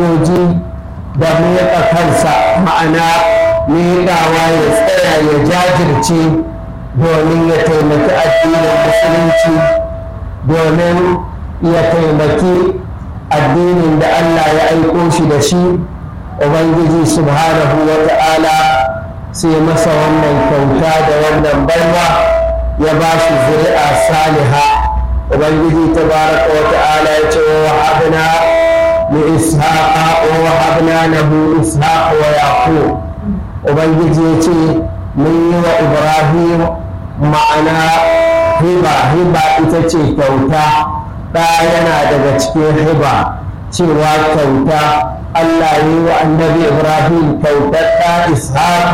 hujjoji da miƙa kansa ma'ana miƙawa ya tsaya ya jajirce domin ya taimaki addinin musulunci domin ya taimaki addinin da Allah ya aiko shi da shi ubangiji subhanahu wa ta'ala sai masa wannan kyauta da wannan baiwa ya ba shi zuri'a saliha ubangiji tabaraka wa ta'ala ya ce wa wahabna li ishaqa wa wahabna lahu ishaqa wa yaqub ubangiji ya ce mun yi wa ibrahim ma'ana hiba hiba ita ce kyauta ɗa yana daga cikin hiba cewa kyauta Allah yi wa annabi Ibrahim kyautar ɗa Ishaq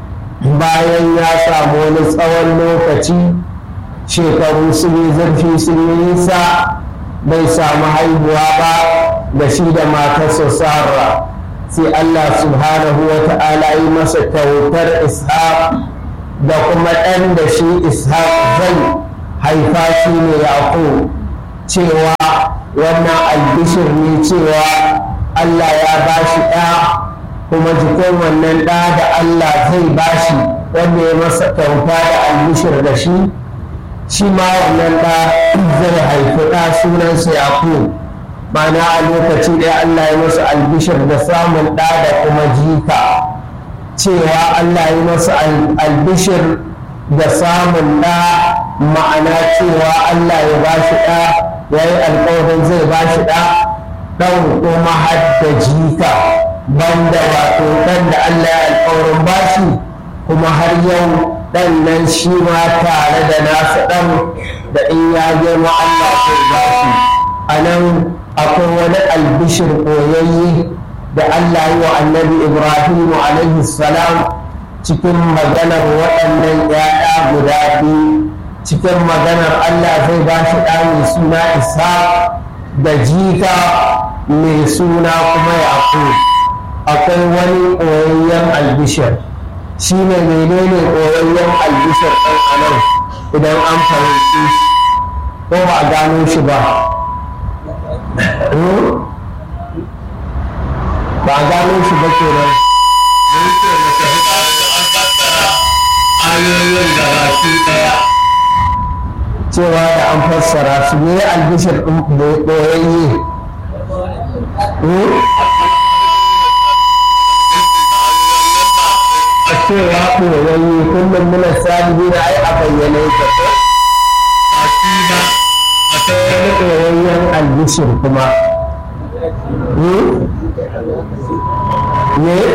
bayan ya samu wani tsawon lokaci shekaru sun yi zurfi sun yi nisa bai samu haihuwa ba da shi da matarsa Sarah sai Allah subhanahu wa ta'ala yi masa kyautar Ishaq da kuma ɗan da shi Ishaq zai haifa shi ne Yaqub cewa wannan albishir ne cewa Allah ya ba shi ɗa kuma jikin wannan ɗa da Allah zai ba shi wanda ya masa kyauta da albishir da shi shi ma wannan ɗa zai haifi ɗa sunansa Yaqub mana a lokaci ɗaya Allah ya masa albishir da samun ɗa da kuma jika cewa Allah ya masa albishir da samun ɗa ma'ana cewa Allah ya ba shi ɗa ya yi alkawarin zai ba shi ɗa ɗan kuma har da jika banda wato ɗan da Allah ya alkawarin ba shi kuma har yau ɗan nan shi ma tare da nasa ɗan da in ya girma Allah zai ba shi a nan akwai wani albishir koyayye da Allah yi wa annabi Ibrahim alaihi salam cikin maganar waɗannan ‘ya'ya guda biyu cikin maganar Allah zai ba shi ɗa mai suna isa da jika mai suna kuma yaƙo akwai wani koyayyen albishir shi ne menene koyayyen albishir ɗan anan idan an fahimci ko ba a gano shi ba ba a gano shi ba kenan ayoyin da baki daya cewa da an fassara su ne albishir ɗin ɓoyayye a cewa ɓoyayye kullum muna salibi na ai a bayyane ta ko baki ba a wani ɓoyayyen albishir kuma ne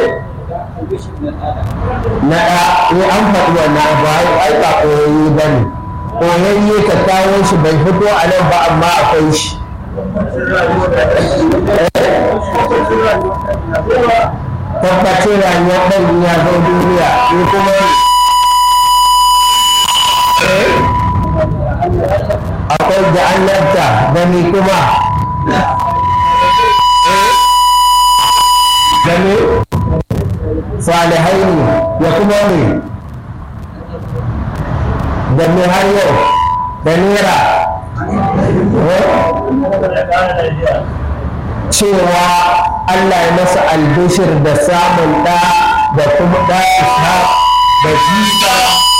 na ɗa ne an faɗi wannan abu ai ba ɓoyayye ba ne ɓoyayye ka kawo shi bai fito a nan ba amma akwai shi tabbacin rayuwar ɗan ya zo duniya ne kuma akwai da annabta da ni kuma da ne salihai ne ya kuma ne da me har yau da nera cewa Allah ya masa albishir da samun ɗa da kuma ɗa isa da jika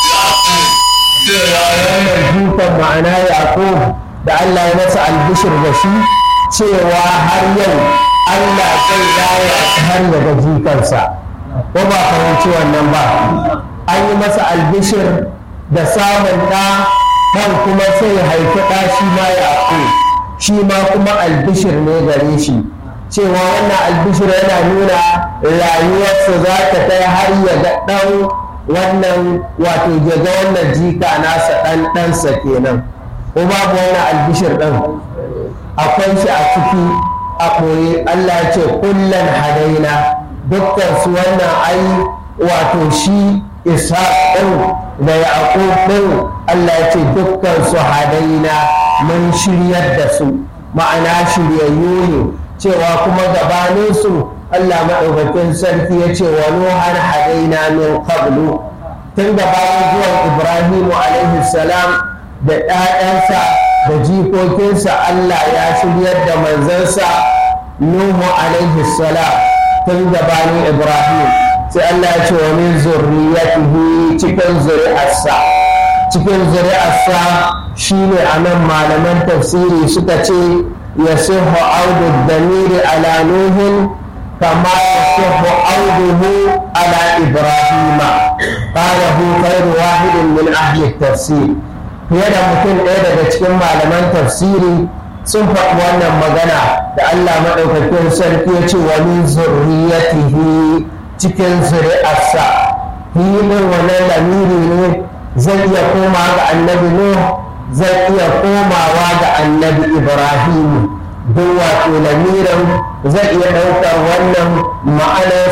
cewa wannan jikan ma'ana yaƙub da Allah ya masa albishir da shi cewa har yau Allah zai raya har ya ga jikansa ko ba fahimci wannan ba an yi masa albishir da samun ɗa ɗan kuma sai haifi ɗa shi ma yaƙub shi ma kuma albishir ne gare shi cewa wannan albishir yana nuna rayuwarsa za ta kai har ya ga ɗan wannan wato ya ga wannan jika nasa ɗan ɗansa kenan ko babu wannan albishir ɗin akwai shi a ciki a koyi Allah ya ce kullan hadaina dukkan su wannan ai wato shi isa ɗin da yaƙub ɗin Allah ya ce dukkan su hadaina mun shiryar da su ma'ana shiryayyu ne cewa kuma gabaninsu Allah maɗaukakin sarki ya ce wa nuhan hadaina min qablu tun da bayan zuwan Ibrahimu alaihi salam da ɗayansa da jikokinsa Allah ya shiryar da manzansa nuhu alaihi salam tun gabanin ibrahim sai allah ya ce wa min zurriyatihi cikin zuri'arsa cikin zuri'arsa shine a nan malaman tafsiri suka ce ya sihu audu damiri ala nuhin kama ya sihu auduhu ala ibrahima qalahu khairu wahidin min ahli tafsir fiye da mutum ɗaya daga cikin malaman tafsiri sun faɗi wannan magana da Allah maɗaukakin sarki ya ce wa min zurriyatihi cikin zuri'arsa filin wannan lamiri ne zai iya koma ga annabi Nuh zai iya komawa ga annabi Ibrahim duk wato lamirin zai iya ɗaukar wannan ma'anar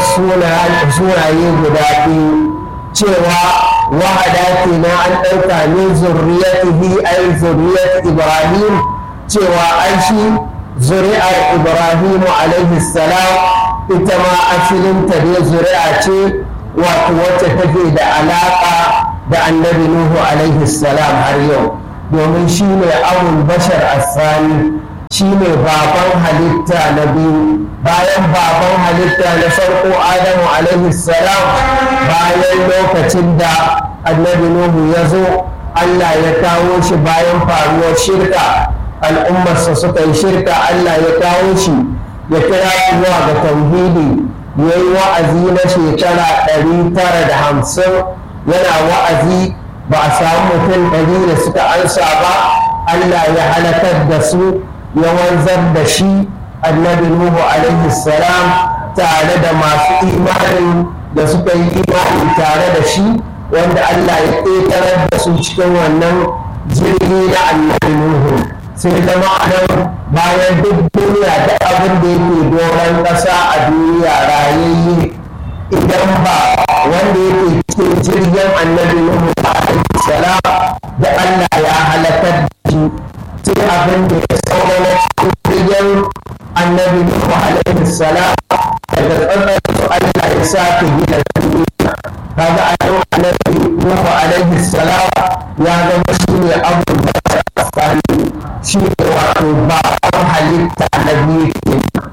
sunaye guda biyu cewa wahada na an ɗauka min zurriyatihi ai zurriyat Ibrahim cewa an shi zuri'ar Ibrahim alaihi salam ita ma asalinta dai zuri'a ce wato wacce take da alaƙa da annabi Nuhu alaihi salam har yau domin shi ne abul bashar asani shi ne baban halitta na biyu bayan baban halitta na farko adamu alaihi salam bayan lokacin da annabi Nuhu ya zo Allah ya kawo shi bayan faruwar shirka al'ummarsa suka yi shirka Allah ya kawo shi ya kira zuwa ga tauhidi ya yi wa'azi na shekara ɗari tara da hamsin yana wa'azi ba a samu mutum ɗari da suka ansa ba Allah ya halakar da su ya wanzar da shi annabi Nuhu alaihi salam tare da masu imanin da suka yi imani tare da shi wanda Allah ya ƙetarar da su cikin wannan jirgi na annabi Nuhu sai zama nan bayan duk duniya da abin da yake doron ƙasa a duniya rayayye idan ba wanda yake cikin jirgin annabi Nuhu alaihi salam da Allah ya halakar da shi sai abin da ya saura na cikin jirgin annabi Nuhu alaihi salam daga tsatsar su Allah ya sake gina duniya kaga a yau annabi Nuhu alaihi salam ya zama shi ne abin da ya tsakani shi ne wato ba halitta na biyu ke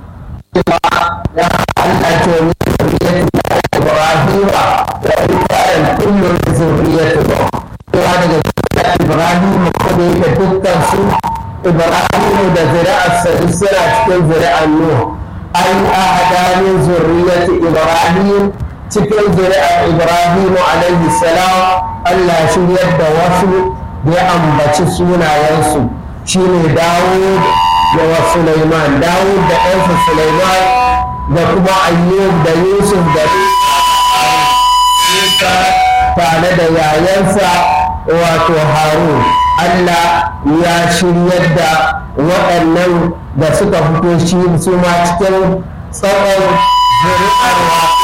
cewa ya Allah ke wani zuriyatu da Ibrahim da ikayen kullum zuriyatu ba cewa daga zuriyar Ibrahim ko da yake dukkan su Ibrahim da zuri'arsa duk suna cikin zuri'ar Nuh an ahada min zuriyati Ibrahim cikin zuri'ar Ibrahim alaihi salam Allah shiryar da wasu da ya ambaci sunayensu shine Dawud da wa Sulaiman Dawud da ɗansa Sulaiman da kuma Ayyub da Yusuf da tare da yayansa wato Harun Allah ya shiryar da waɗannan da suka fito shi su ma cikin tsawon zuri'ar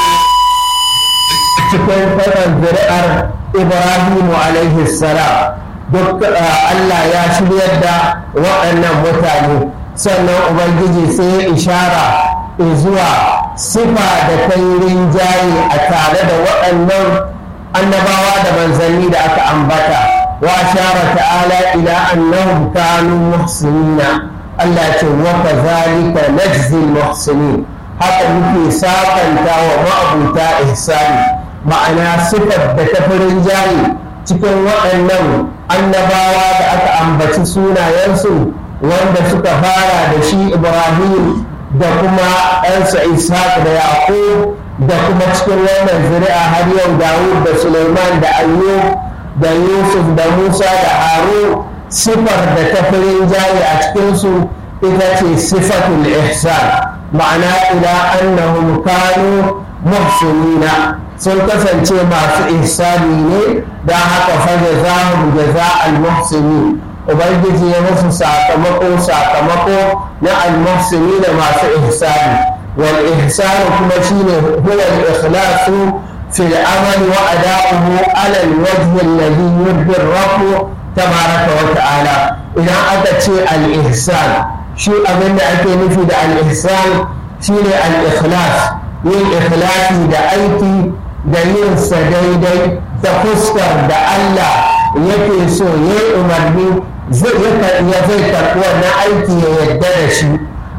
cikin tsawon zuri'ar Ibrahimu alaihi salam duk Allah ya shiryar da waɗannan mutane sannan Ubangiji sai ya ishara zuwa sifa da ta yi rinjaye a tare da waɗannan annabawa da manzanni da aka ambata wa shara ta'ala ila annahum kanu muhsinina Allah ce wa kazalika najzi muhsinin haka muke sakanta wa ma'abuta ihsani ma'ana sifar da ta fi rinjaye cikin waɗannan annabawa da aka ambaci sunayensu wanda suka fara da shi ibrahim da kuma ɗansa ishaq da yaqub da kuma cikin wannan zuri'a har yau dawud da suleiman da ayyub da yusuf da musa da harun sifar da ta fi rinjaye a cikinsu ita ce sifatul ihsan ma'ana ila annahum kanu muhsinina sun kasance masu ihsani ne don haka faje zahun jaza al-muhsini ubangiji ya musu sakamako sakamako na al-muhsini da masu ihsani wal ihsanu kuma shine huwa al-ikhlasu fi al-amal wa ada'uhu ala al-wajh alladhi yurdi ar-rabb tabaraka wa ta'ala idan aka ce al-ihsan shi abin da ake nufi da al-ihsan shine al-ikhlas yin ikhlasi da aiki da yin sa daidai ta fuskar da Allah yake so ya yi umarni ya zai karɓi wannan aiki ya yadda da shi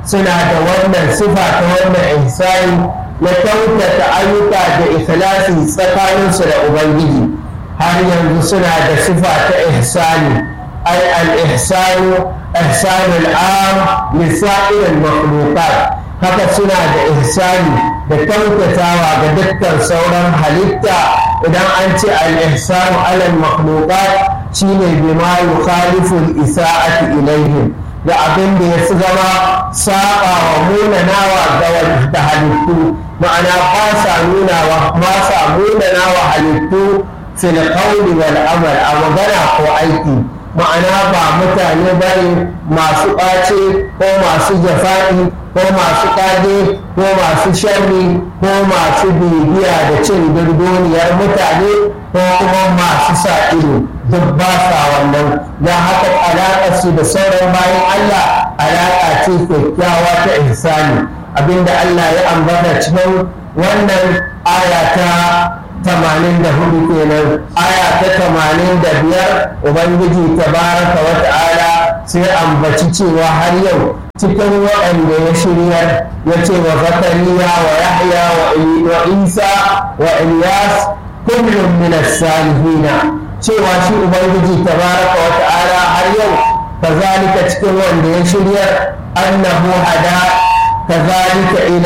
suna da wannan sifa ta wannan ihsani na kyautata ayyuka da ikhlasi tsakaninsu da ubangiji har yanzu suna da sifa ta ihsani ai al-ihsanu ihsanul am lisa'iril makhluqat haka suna da ihsani da kyautatawa ga dukkan sauran halitta idan an ce al-ihsanu alal makhluqat shine bima yukhalifu al-isa'ati ilayhim da abin da ya su zama saba wa munanawa ga da halittu ma'ana ba sa nunawa ba sa munanawa halittu fil qawli wal amal a magana ko aiki ma'ana ba mutane bane masu ɓace ko masu jafa'i ko masu ƙage ko masu sharri ko masu bibiya da cin durduniyar mutane ko kuma masu sa ido duk ba sa wannan don haka alaƙa su da sauran bayan Allah alaƙa ce kyakkyawa ta ihsani abinda Allah ya ambata cikin wannan aya ta tamanin da hudu kenan aya ta tamanin da biyar ubangiji tabaraka wa ta'ala sai ambaci cewa har yau cikin waɗanda ya shiryar ya ce wa zakariya wa yahya wa isa wa ilyas kullum min salihina cewa shi ubangiji tabaraka wa ta'ala har yau kazalika cikin wanda ya shiryar annahu hada kazalika ila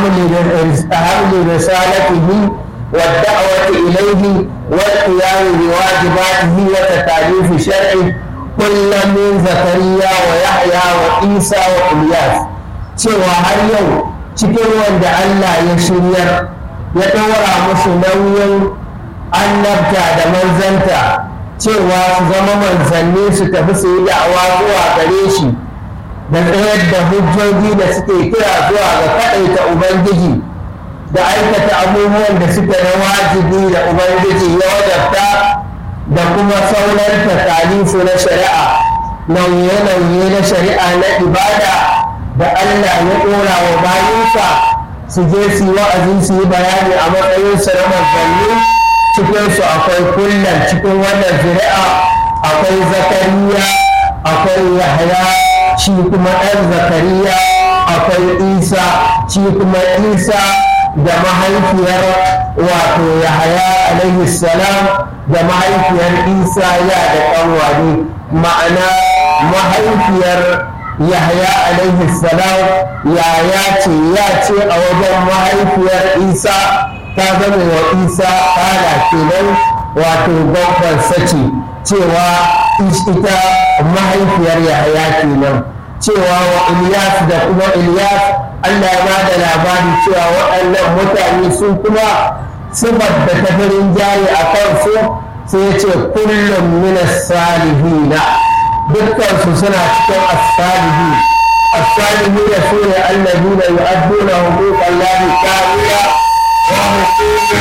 hamli risalatihi والدعوة إليه والقيام بواجباته وتكاليف شرعه كل من زكريا ويحيى وعيسى وإلياس cewa har yau cikin wanda Allah ya shiryar ya ɗora musu nauyin annabta da manzanta cewa su zama manzanni su tafi su yi da'awa zuwa gare shi da tsayar da hujjoji da suke kira zuwa ga kaɗaita Ubangiji da aikata abubuwan da suka na wajibi da ubangiji ya wajabta da kuma sauran takalifu na shari'a nauye-nauye na shari'a na ibada da Allah ya ɗora wa bayinsa su je su yi wa'azi su yi bayani a matsayinsu na manzanni cikinsu akwai kullum cikin wannan zuri'a akwai zakariya akwai yahya shi kuma ɗan zakariya akwai isa shi kuma isa da mahaifiyar wato yahaya alaihi salam da mahaifiyar isa ya da ƙanwani ma'ana mahaifiyar yahaya alaihi salam yaya ce ya ce a wajen mahaifiyar isa ta zama wa isa kala kenan wato gwamnan sace cewa ita mahaifiyar yahaya kenan cewa wa ilyas da kuma ilyas Allah ya ba da labari cewa waɗannan mutane sun kuma sifar da tafirin jari a kansu sai ce kullum minas salihina dukkansu suna cikin as-salihi as-salihi da su ne allazina yu'adduna huquqan lahi kamila wa huququ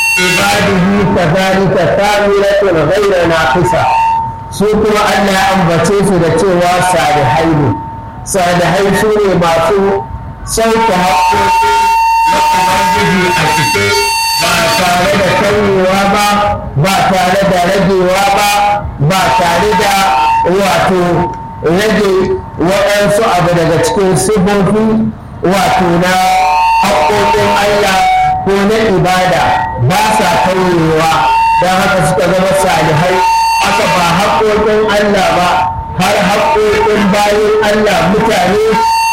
ibadihi kadhalika kamilatun ghayra naqisa su kuma Allah ya ambace su da cewa salihai ne salihai su ne masu sauke haƙoƙi na Ubangiji a cike ba tare da kanyewa ba ba tare da ragewa ba ba tare da wato rage waɗansu abu daga cikin sifofi wato na haƙoƙin Allah ko na ibada ba sa kauyewa don haka suka zama salihai aka ba haƙoƙin Allah ba har haƙoƙin bayan Allah mutane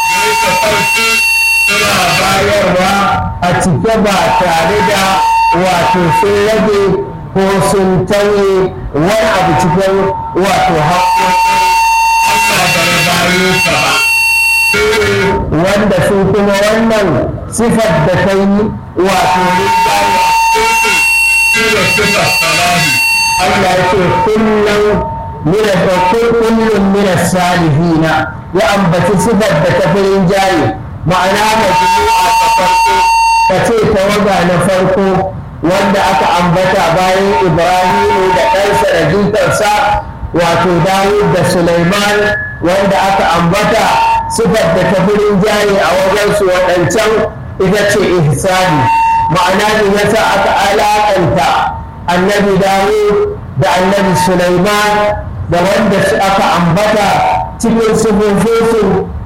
suna bayarwa a cike ba tare da wato sun rage ko sun tauye wani abu cikin wato haƙoƙin Allah da ya bayo ka ba. Wanda su kuma wannan sifar da ta yi wato rinjaye shi ne sifar salahi. Allah ya ce kullum mina da kullum mina salihina ya ambaci sifar da ta fi rinjaye ma'ana majmu'a ta farko ka ce tawaga na farko wanda aka ambata bayan ibrahimu da ɗansa da jikarsa wato dawud da suleiman wanda aka ambata sifar da ta fi rinjaye a wajensu waɗancan ita ce ihsani ma'ana ne yasa aka alaƙanta annabi dawud da annabi suleiman da wanda aka ambata cikin sifofinsu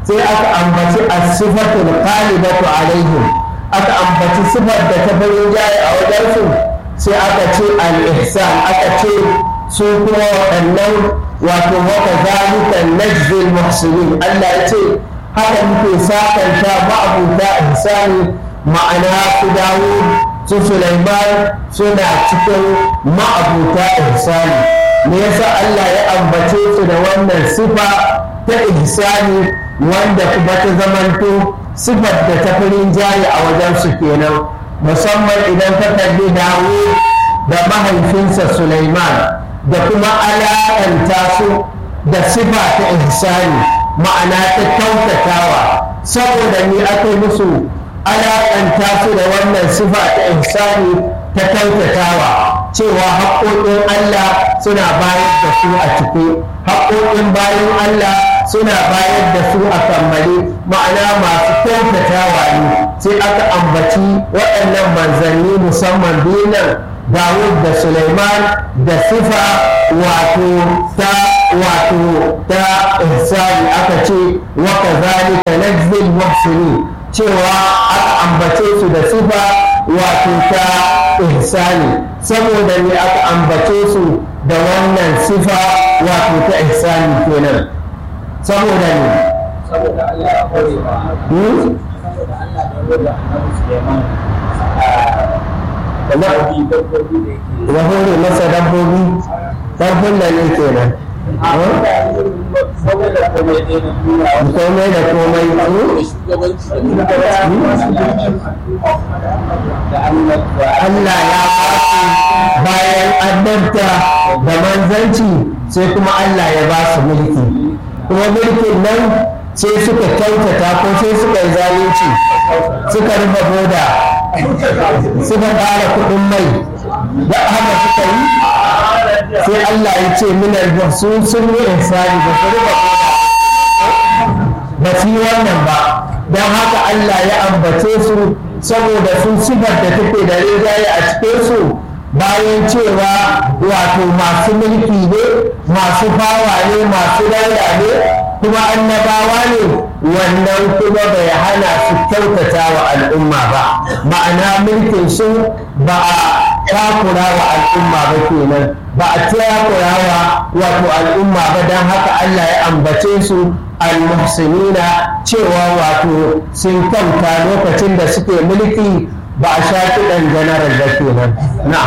sai aka ambaci as-sifatul qalibatu alaihim aka ambaci sifar da ta farin jaye a wajensu sai aka ce al-ihsan aka ce su kuma waɗannan wato wata zalika najzil muhsinin Allah ya ce haka muke sakanta ma'abuta ihsani ma'ana su dawo su Sulaiman suna cikin ma'abuta ihsani me yasa Allah ya ambace su da wannan sifa ta ihsani wanda kuma ta zamanto sifar da ta firin jari a wajen su kenan musamman idan ka kalli dawo da mahaifinsa Sulaiman da kuma alaƙanta su da sifa ta ihsani ma'ana ta kyautatawa saboda ni aka yi musu alaƙanta su da wannan sifa ta ihsani ta kyautatawa cewa haƙoƙin Allah suna bayar da su a ciki haƙoƙin bayan Allah suna bayar da su a kammale ma'ana masu kyautatawa ne sai aka ambaci waɗannan manzanni musamman biyu Dawud da Suleiman da sifa wato ta wato ta ihsani aka ce wa kazalika najzil muhsinin cewa aka ambace su da sifa wato ta ihsani saboda ne aka ambace su da wannan sifa wato ta ihsani kenan saboda ne saboda Allah ya hore wa saboda Allah ya hore wa Annabi Sulaiman dabbobi dabbobi da yake ya hore masa dabbobi ƙarfin da ne kenan saboda komai ɗaya na duniya komai da komai shugabanci da Allah ya ba su bayan annabta da manzanci sai kuma Allah ya ba su mulki kuma mulkin nan sai suka kyautata ko sai suka yi zalunci suka rufe boda suka ƙara kuɗin mai da haka suka yi sai Allah ya ce minar su sun yi insani ba su rufe boda ba su yi wannan ba don haka Allah ya ambace su saboda sun sifar da take da rinjaye a cikin su bayan cewa wato masu mulki ne masu bawa ne masu daula ne kuma annabawa ne wannan kuma bai hana su kyautata wa al'umma ba ma'ana mulkin su ba a takura wa al'umma ba kenan ba a takura wa wato al'umma ba don haka Allah ya ambace su al-muhsinina cewa wato sun kyauta lokacin da suke mulki ba a sha kiɗan janaral da kenan na'am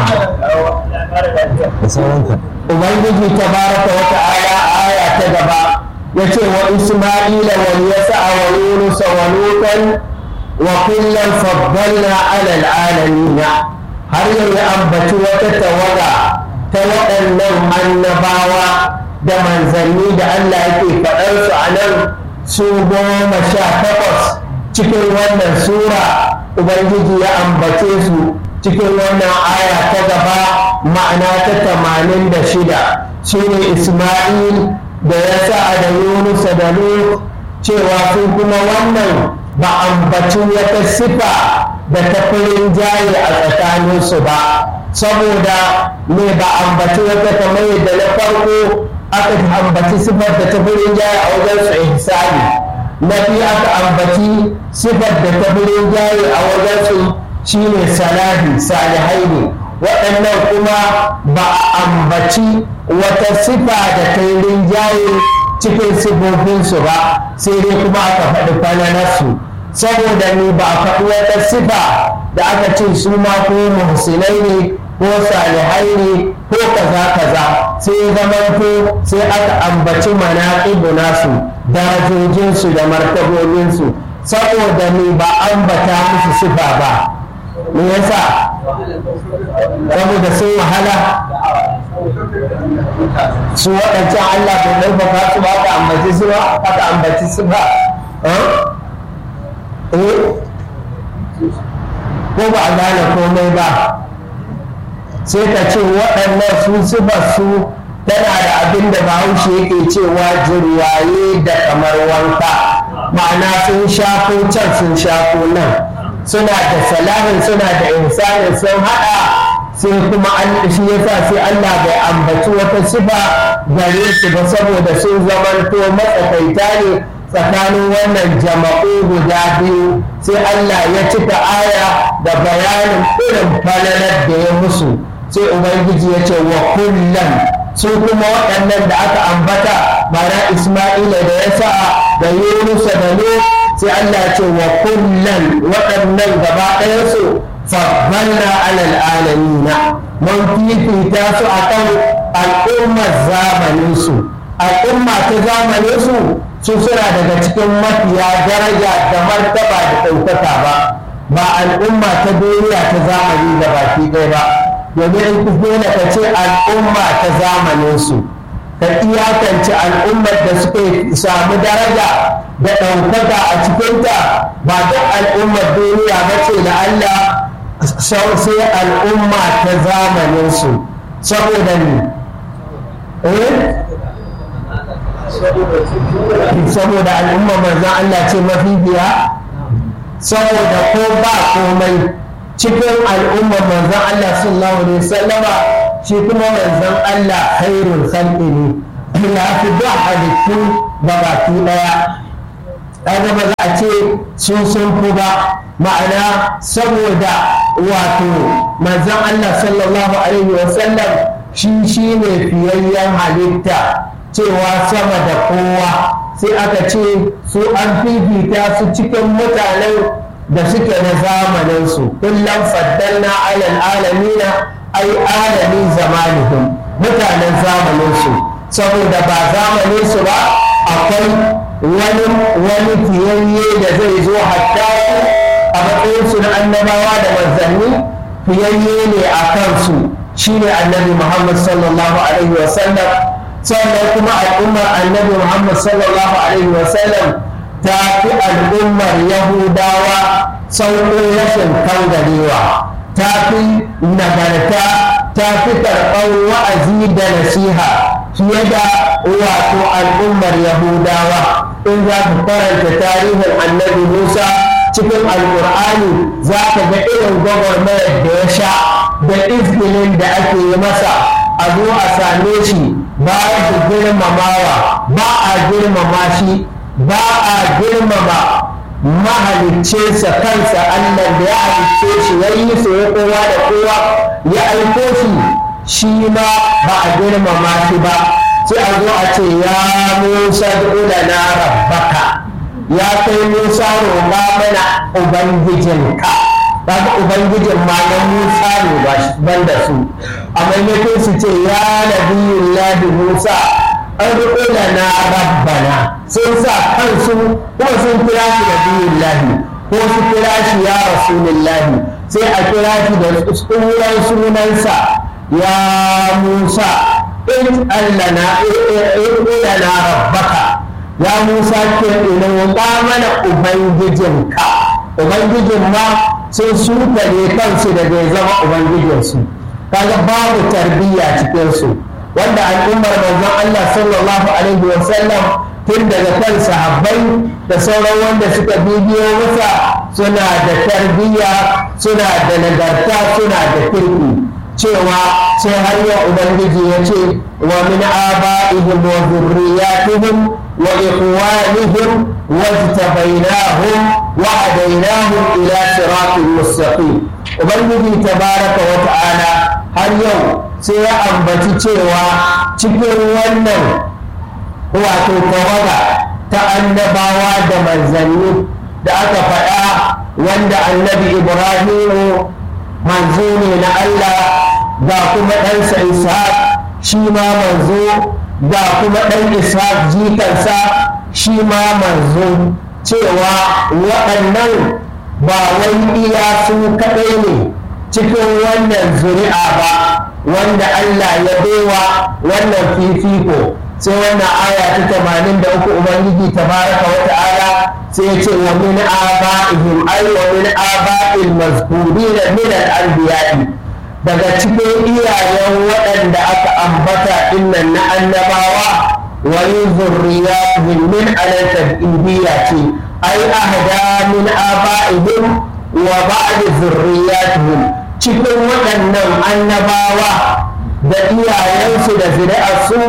ubangiji tabaraka wa ta'ala aya ta gaba yace wa isma'ila wa yasa wa yunus wa lutan wa kullan faddalna ala alalamin har yau ya ambaci wata tawaga ta waɗannan annabawa da manzanni da Allah yake faɗar su a nan su goma sha takwas cikin wannan sura ubangiji ya ambace su cikin wannan aya ta gaba ma'ana ta tamanin da shida shine isma'il da ya sa da yunusa da lut cewa su kuma wannan ba ambaci wata sifa da ta firin jaye a tsakaninsu ba saboda me ba ambaci wata kamar yadda na farko aka ambaci sifar da ta firin jaye a wajen su ihsani na biyu aka ambaci sifar da ta firin jaye a wajen su shine salahi salihai ne waɗannan kuma ba a ambaci wata sifa da ta yi rinjaye cikin sifofinsu ba sai dai kuma aka faɗi falalarsu saboda ni ba a faɗi wata sifa da aka ce su ma ko muhsinai ne ko salihai ne ko kaza kaza sai zamanto sai aka ambaci manaƙibu nasu darajojinsu da martabobinsu saboda ni ba ambata musu sifa ba me yasa saboda sun wahala su waɗancan Allah bai ɗaukaka su ba aka ambaci su ba aka ambaci su ba ko ba a gane komai ba sai ka ce waɗannan su sifar su tana da abin da bahaushe yake cewa jirwaye da kamar wanka ma'ana sun shafo can sun shafo nan suna da salahin suna da insanin sun haɗa sai kuma an shi yasa sai Allah bai ambaci wata sifa gare su ba saboda sun zamanto matsakaita ne tsakanin wannan jama'u guda biyu sai Allah ya cika aya da bayanin irin falalar da ya musu sai ubangiji ya ce wa kullum su kuma waɗannan da aka ambata mana isma'ila da ya sa da yunusa da nu sai Allah ya ce wa kullum waɗannan gaba ɗayansu faddalna alal alamina mun fifita su akan al'ummar zamaninsu al'umma ta zamaninsu su suna daga cikin mafiya daraja da martaba da ɗaukaka ba ba al'umma ta duniya ta zamani da baki ɗaya ba domin in dole ka ce al'umma ta zamaninsu ka iyakance al'ummar da suka samu daraja da ɗaukaka a cikinta ba duk al'ummar duniya ba ce da Allah sai al'umma ta zamaninsu saboda ne saboda al'umma manzan Allah ce mafifiya saboda ko ba komai cikin al'umma manzan Allah sallallahu alaihi wasallama shi kuma manzan Allah khairul khalqi ne ya fi duk halittu ga baki daya kaga ba za a ce sun sun fi ba ma'ana saboda wato manzan Allah sallallahu alaihi wasallam shi shi ne fiyayyen halitta cewa sama da kowa sai aka ce su an fifita su cikin mutanen da suke na zamaninsu kullum faddalna alal alamina ai alami zamanihim mutanen zamaninsu saboda ba zamaninsu ba akwai wani wani fiyayye da zai zo hatta su a matsayinsu na annabawa da manzanni fiyayye ne a kansu shine annabi muhammad sallallahu alaihi wasallam sannan kuma al'ummar annabi muhammad sallallahu alaihi wasallam ta fi al'ummar yahudawa sauƙin rashin kangarewa ta fi nagarta ta fi karɓar wa'azi da nasiha fiye da wato al'ummar yahudawa in za ka karanta tarihin annabi musa cikin alƙur'ani za ka ga irin gwagwarmayar da ya sha da izgilin da ake yi masa a zo a same shi ba da girmamawa ba a girmama shi ba a girmama mahaliccinsa kansa Allah da ya halicce shi ya yi su ya kowa da kowa ya aiko shi shi ma ba a girmama shi ba sai a zo a ce ya musa da na rabbaka ya kai musa roƙa mana ubangijinka kaga ubangijin ma na musa ne ba ban da su a maimakon su ce ya nabiyullahi musa an riƙo da na rabbana sun sa kansu kuma sun kira shi nabiyullahi ko su kira shi ya rasulillahi sai a kira shi da tsoron sunansa ya musa in allah na riƙo na rabbaka ya musa ke ina wuƙa mana ubangijinka ubangijin ma sun suka ne kansu da bai zama ubangijinsu kaga babu tarbiyya cikinsu wanda al'ummar manzon Allah sallallahu alaihi wa sallam tun daga kan sahabbai da sauran wanda suka bibiyo masa suna da tarbiyya suna da nagarta suna da kirki cewa sai har yau ubangiji ya ce wa min aba'ihim wa zurriyatihim wa ikhwanihim wajtabainahum wa hadainahum ila siratin mustaqim ubangiji tabaraka wa ta'ala har yau sai ya ambaci cewa cikin wannan wato tawaga ta annabawa da manzanni da aka faɗa wanda annabi ibrahimu manzo ne na allah ga kuma ɗansa ishaq shi ma manzo ga kuma ɗan ishaq jikansa shi ma manzo cewa waɗannan ba wai iya su kaɗai ne cikin wannan zuri'a ba wanda Allah ya baiwa wannan fifiko sai wannan aya ta tamanin da uku ubangiji tabaraka wa ta'ala sai ya ce wa min aba'ihim ay wa min aba'il mazkurina min al-anbiya'i daga cikin iyayen waɗanda aka ambata innan na annabawa wa zurriyatihim min al-tabidiyya ce ay ahda min aba'ihim wa ba'd zurriyatihim cikin waɗannan annabawa da iyayensu da zuri'arsu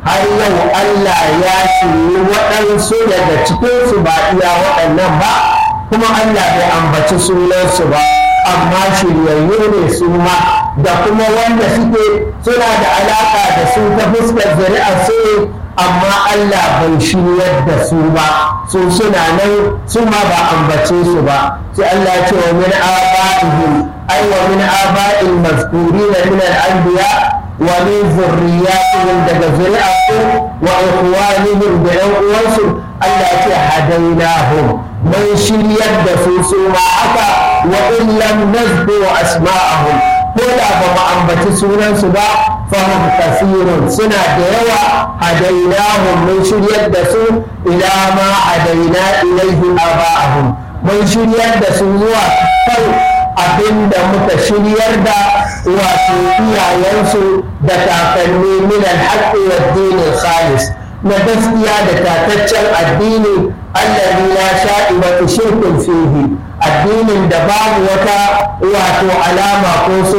har yau Allah ya shirye waɗansu daga cikinsu ba iya waɗannan ba kuma Allah bai ambaci sunansu ba amma shiryayyu ne su ma da kuma wanda suke suna da alaƙa da su ta fuskar zuri'a su amma Allah bai shiryar da su ba su suna nan su ma ba ambace su ba sai Allah ya ce wa min aba'ihim ay wa min aba'il mazkurin min al-anbiya wa min zurriyatihim daga zuri'atu wa ikhwanihim da yan uwansu Allah ya ce hadainahum mun shiryar da su su ma haka wa in lam nazdu asma'ahum ko da ba mu ambaci sunansu ba fahim kasirun suna da yawa hadainahum mun shiryar da su ila ma hadaina ilaihi aba'ahum mun shiryar da su zuwa kan abin da muka shiryar da wato iyayensu da kakanni min alhaqqi wa dinin khalis na gaskiya da tataccen addini allazi la sha'ibatu shirkun fihi addinin da babu wata wato alama ko